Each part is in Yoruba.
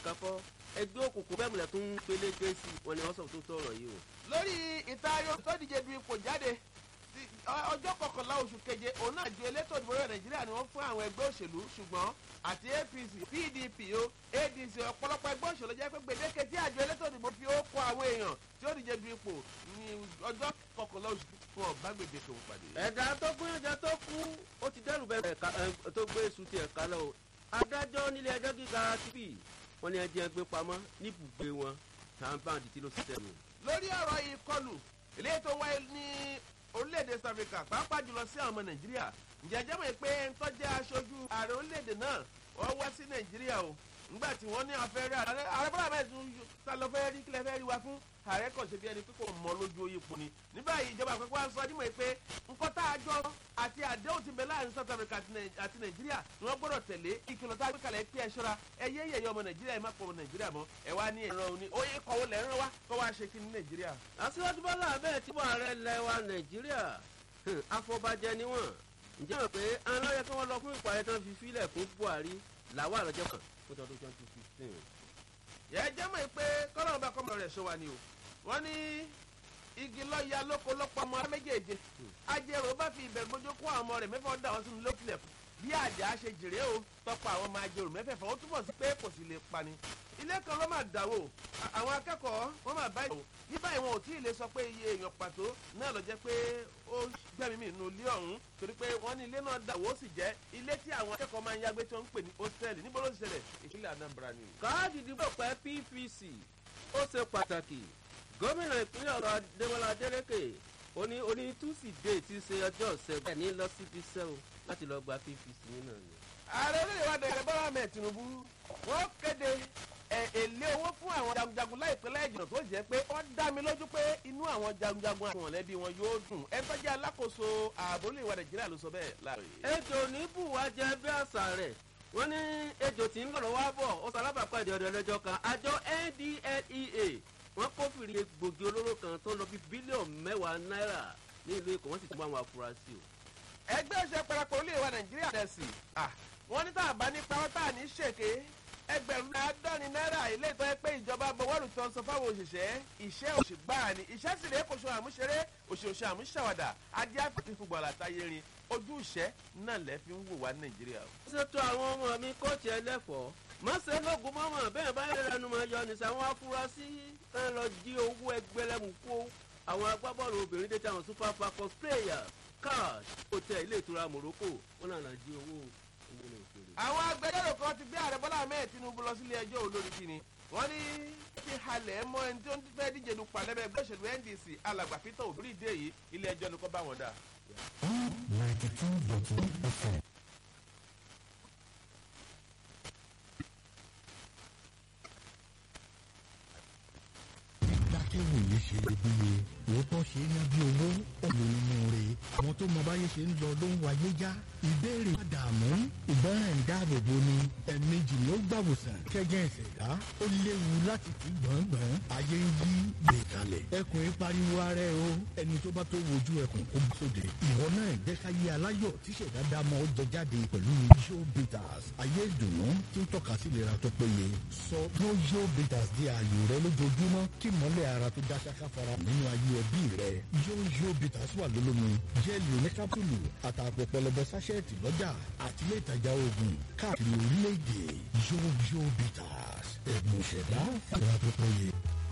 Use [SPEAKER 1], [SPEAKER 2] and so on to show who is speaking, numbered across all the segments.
[SPEAKER 1] nìkan kọ́ ẹgbẹ́ òkùnkùn bẹ́ẹ̀ múlẹ̀ tó ń peléke sí i wọn ni wọ́n sọ tó tọrọ yìí o.
[SPEAKER 2] lórí ìtayọ tó díje du ipò jáde sí ọjọ́ kọkànlá oṣù keje òun náà ju elétò ìdìbò rẹ̀ nàìjíríà ni wọ́n fún àwọn ẹgbẹ́ òṣèlú ṣùgbọ́n àti apc pdp o adc ọ̀pọ̀lọpọ̀ ẹgbẹ́ òṣèlú jẹ́ pé gbèdéke tí àjọ elétò ìdìbò fi ó kó àwọn èèyàn tí ó díje du ipò ní ọjọ́ kọkànlá oṣù fún ọ̀bá gbèdéke òun pàdé.
[SPEAKER 1] ẹ̀dá tó gbìyànjú tó kú ó ti dẹ́rù bẹ́ẹ̀ ẹ̀ka ẹ̀ tó gbé èṣù ti ẹ̀ka lọ o adájọ́ nílé ẹjọ́ gíga tv wọn ni ẹjẹ́ gbé pamọ́ níbùgbé wọn tàǹbàǹdì tí ló sì tẹ̀lé.
[SPEAKER 2] lórí ọ̀rọ̀ ìkọlù eléyìí tó wáyé ní orílẹ̀-èdè south africa pàápàá jùlọ sí àwọn ọmọ nàìjíríà ǹjẹ́ jẹ́ mọ̀ pé ń tọ́jú aṣojú ààrẹ orílẹ̀-èdè náà wọ́n wá sí nàìjíríà o ńgbà tí wọ́n ní afẹ́rẹ́ ààrẹ ààrẹ bọ́lá bẹ́ẹ̀ tún ta lọ fẹ́ rí kílẹ̀ fẹ́ rí wa fún ààrẹ kàn ṣe bí ẹni pé kò mọ lójú oyè pò ní. ní báyìí ìjọba àpapọ̀ wa sọ nímọ̀ pé nǹkan tá a jọ àti àdéhùn ti bẹ láàrin south africa àti nàìjíríà ni wọ́n gbọ́dọ̀ tẹ̀lé ìkìlọ̀ tá a gbé kalẹ̀ pé ẹ ṣọ́ra ẹ yé yẹ̀yẹ́ ọmọ nàìjíríà ẹ má pọ̀ ọmọ nàìjíríà mọ́ ẹ wá ní ẹ̀rọ òní oyè kọ̀wé lẹ̀ ń rán wa kọ́ wá ṣe kí ní nàìjíríà.
[SPEAKER 1] aṣíwájú bọ́lá abẹ́ẹ̀ tí wọ́n ààrẹ lẹ̀ wa nàìjíríà afọbajẹ ni wọ́n ǹjẹ́ mọ̀ pé àwọn lọ́yẹ kí wọ́n lọ fún ìpàdé tán fi fílẹ̀ fún buhari làwọn àlọ́jọ́ kan fún tọdún twenty fifteen.
[SPEAKER 2] yẹ jẹ́ mọ̀ pé kọ́lọ́run bá kọ́mọ rẹ̀ ṣọ́ wa ni o wọ́n ní igi lọ́ọ̀yà lóko lọ́pọ̀ ọmọ méjèèjì ajẹ́rò bá fi ìbẹ̀rù bójú kó àwọn ọmọ rẹ̀ mẹ́fà dà wọ́n sínú lókìlẹ̀ fún bí àjà ṣe jèrè o tọpa àwọn ọmọ ajẹ́rò mẹ́fẹ̀ẹ̀fà ó túbọ̀ sí pé kò sì lè pani ilé kan ló máa dàwó àwọn akẹ́kọ̀ọ́ wọ́n máa bá ìyàwó ní báyìí wọn ò tí ì lè sọ pé iye èèyàn pàtó náà lọ jẹ́ pé ó gbẹ̀mí mi nínú ilé ọ̀hún torí pé wọ́n ní ilé náà dàwó sì jẹ́ ilé tí àwọn akẹ́kọ̀ọ́ máa ń yágbé tí wọ́n ń pè ní hòtẹ́ẹ̀lì níbo ló ti ṣẹlẹ̀ ìpínlẹ̀ anambra ni.
[SPEAKER 1] káàdì ìdìbò pẹ́ pvc ó ṣe pàtàkì gómìnà ìpínlẹ̀ ọ̀rọ̀ adémọlá adélèké oní oní túsìdéè ti ṣe ọjọ́ ìṣẹ́gun ẹ̀ ní lọ síbi iṣẹ́ o láti lọ gba pvc nínú ni.
[SPEAKER 2] ààrẹ orílẹ̀ wa dẹ̀rẹ̀ bọ́lá mẹ́ tinubu wọ́n kéde èlé owó fún àwọn jagunjagun láìpẹ́ láìjìnà tó jẹ́ pé wọ́n dá mi lójú pé inú àwọn jagunjagun àti mọ̀lẹ́bí wọn yóò dùn ẹ tó jẹ́ alákòóso ààbò orílẹ̀ wa nàìjíríà ló sọ bẹ́ẹ̀ láàrin.
[SPEAKER 1] ejò ní bùwá jẹ bí àṣà rẹ̀ wọ́n ní ejò tí ń lọ̀rọ̀ wá bọ̀ ó sọ alábàápàdé ọ̀dọ̀ ẹlẹ́jọ́ kan àjọ ndlea wọ́n kófìrí egbògi olóró kan tó lọ bí bílíọ̀nù mẹ́wàá náírà ní ìlú èkó wọ́n sì tún bá àwọn afurasí o.
[SPEAKER 2] ẹgbẹ́ òṣèlú parapọ̀ orílẹ̀ wa nàìjíríà dẹ̀ sí wọ́n ní tá a bá ní pawọ́ tá a ní ṣèké ẹgbẹ̀rún àádọ́rin náírà ilé ìtọ́ pé ìjọba bọ̀wọ́lù tó ń sọ fáwọn òṣìṣẹ́ iṣẹ́ òṣìgbà ni iṣẹ́ sì rèé kò ṣe àmúṣeré òṣèṣe àmúṣàwàdà adé àfẹ́tí fúgbọ̀n àtàyè rin ojú ìṣẹ́ náà lẹ́ fi ń wò wá ní nàìjíríà.
[SPEAKER 1] ó ṣètò àwọn ọmọ mi kóòtù ẹlẹ́fọ̀ọ́ mọ̀sẹ̀ lógun mọ́mọ́ bẹ́ẹ̀ bá yẹ lẹ́nu máa yọ nìṣẹ́ àwọn afurasí ẹ̀ lọ jí owó ẹgbẹ́lẹ́mù kó àwọn agbábọ́ọ̀lù obìnrin dé táwọn super falcons players cash hotel ilé ìtura morocco wọn náà jí owó
[SPEAKER 2] àwọn agbẹjọ́rò kan ti gbé ààrẹ bọ́lá ahmed tinubu lọ sílé ẹjọ́ olórí kìíní wọ́n ní ti halẹ̀ mọ́ ẹni tí ó ń fẹ́ díje du palẹ́bẹ̀ ẹgbẹ́ òṣèlú ndc alàgbà peter òbí ìdè yìí ilé ẹjọ́ ni kò bá wọn dà.
[SPEAKER 3] ninety two dot one fm. dákẹ́wò yìí ṣe iyebíye òótọ́ ṣe é ná bí owó òlò nínú rẹ̀ àwọn tó mọ báyé ṣe ń lọ ló ń wáyé já ìbéèrè àdààmú ìgbọràn ìdáàbòbò ni ẹ̀ẹ̀mejì ló gbàwòsàn kẹ́jẹ́ ìṣẹ̀dá ó léwu láti fi gbọ̀ngbọ̀n ayé ń yí gbè kalẹ̀ ẹkùn ń pariwo ara ẹ o ẹni tó bá tó wojú ẹkùn kó bá sóde ìwọ náà ìgbẹ́káyé aláyọ̀ tíṣẹ̀dá dámọ̀ ó jẹ jáde pẹ̀lú yóò bitters ayé ìdùnnú tí ń tọ́ka sí ìlera tó péye sọ yóò bitters di ààyò rẹ lójoojúmọ́ kí mọ́lẹ̀ ara tó dá ṣáká fara nínú ayé ẹbí rẹ yóò bitters wà lólómi jẹ́ẹ̀lì oníkápùlù àtàpọ̀ pẹlẹbẹ sáṣẹ́ẹ̀tì lọ́jà àti ilé ìtajà oògùn káàkiri orílẹ̀-èdè yóò bitters ẹ̀bùn ìṣẹ̀dá ìlera tó péye.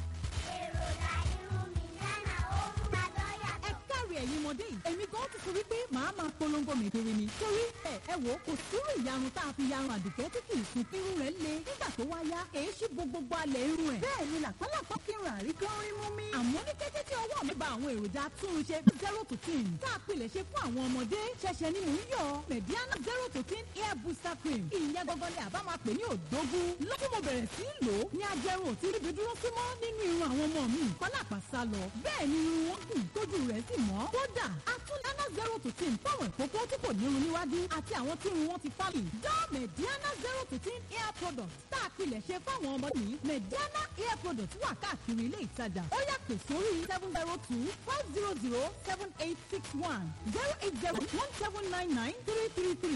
[SPEAKER 4] ẹ̀yin ọmọdé yìí èmi gan ti sọ wípé màá máa polongo mèkèrè ni torí ẹ ẹ wò kò sírú ìyarun tá a fi yarun àdùkẹ́ tí kì í sun irun rẹ̀ le nígbà tó wá yá èé ṣí bo gbogbo alẹ̀ irun ẹ̀ bẹ́ẹ̀ ni làpálàpá kí n rà rí kí n rí mú mi. àmọ́ ní kété tí ọwọ́ mi ba àwọn èròjà túnṣe zero to ten tá a pilẹ̀ ṣe fún àwọn ọmọdé ṣẹ̀ṣẹ̀ ni mò ń yọ mediana zero to ten hair booster cream ìyẹn gangan ni àbá máa pè ní òdógún lọ́kùn mo bẹ̀rẹ̀ sí í lò ó ní ajẹrun ò tí ríbi dúró sí mọ́ nínú irun àwọn ọmọ mi pálápàá sá lọ bẹ́ẹ̀ ni irun wọn kì í tójú rẹ̀ sì mọ́ kódà atúndánná zero to ten fáwọn ìkókó tí kò ní irun níwájú àti àwọn tí irun wọn ti fálì dá mediana zero to ten hair product tá a pilẹ̀ ṣe fáwọn ọmọ ní mediana hair product wà káàkiri ilé ìtajà ó yà pè sórí seven zero two five zero zero seven eight six one zero eight zero one seven nine nine three three three.